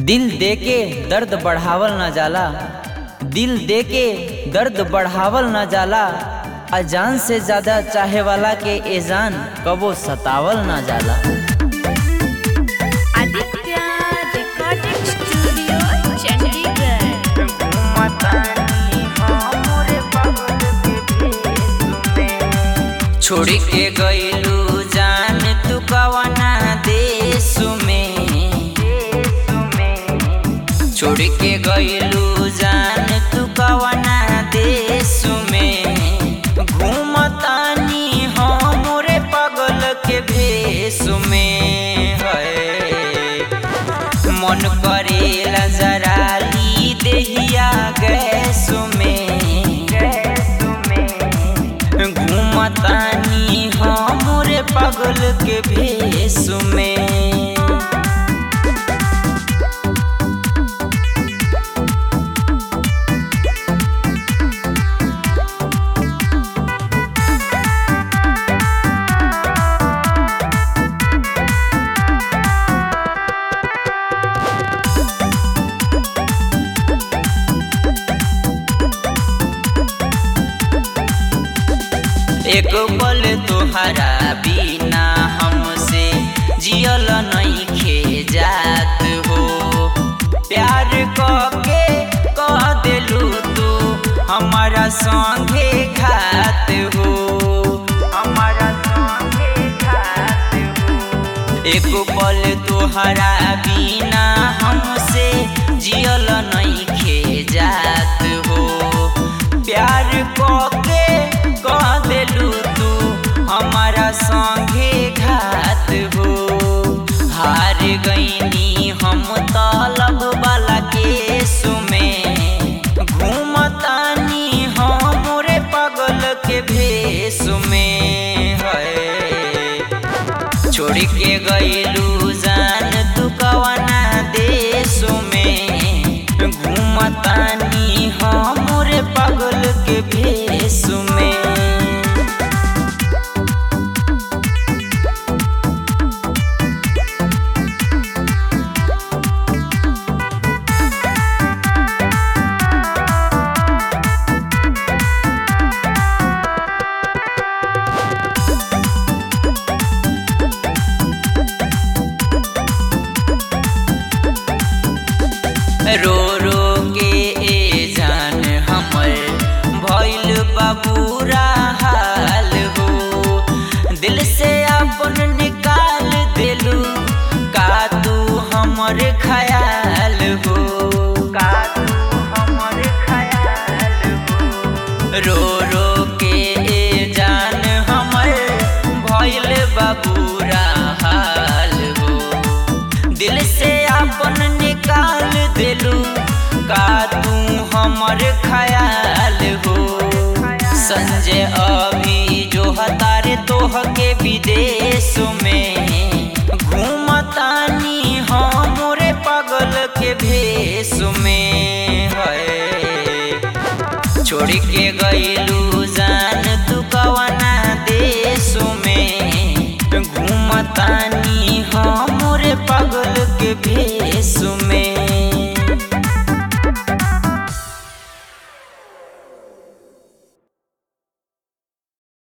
दिल दे के दर्द बढ़ावल न जाला दिल दे के दर्द बढ़ावल न जाला अजान से ज्यादा चाहे वाला के एजान कबो सतावल न जाला आदित्य रिकॉर्डिंग स्टूडियो चंडीगढ़ छोड़ के गईलू जान तू कवना देश में छोड़ के गईलू जान तू कवना देश में घूमतानी हमरे पगल के भेष में है मन करेला जरा ली देहिया गैस में घूमतानी हमरे पगल के भेष में एक पल तोहरा बिना हमसे जियल नहीं खे जात हो प्यार के कह दिलू तू हमारा संगे खात हो हमारा संगे खात हो एक पल तोहरा बिना हमसे जियल नहीं खे जात हो प्यार के कह दिलू तू हमारा संगे घात हो हार गईनी हम तलब वाला के सुमे घूमतानी हमरे पगल के भेष में है छोड़ के गईलू जान तू कवना देश में घूमतानी हमरे पगल के भेष में रो रो के ए जान हमर भइल बाबूरा हाल हो दिल से अपन निकाल दिलू का तू हमर ख्याल हो का तू हमर ख्याल हो रो रो के ए जान हमर भइल बाबूरा हाल हो दिल से अपन निकाल दिलू का तू हमर ख्याल हो संजय अभी जो हतारे तोह के विदेश में घूमतानी हमरे पगल के भेष में है छोड़ के गईलू जान तू कवना देश में घूमतानी हमरे पगल के भेष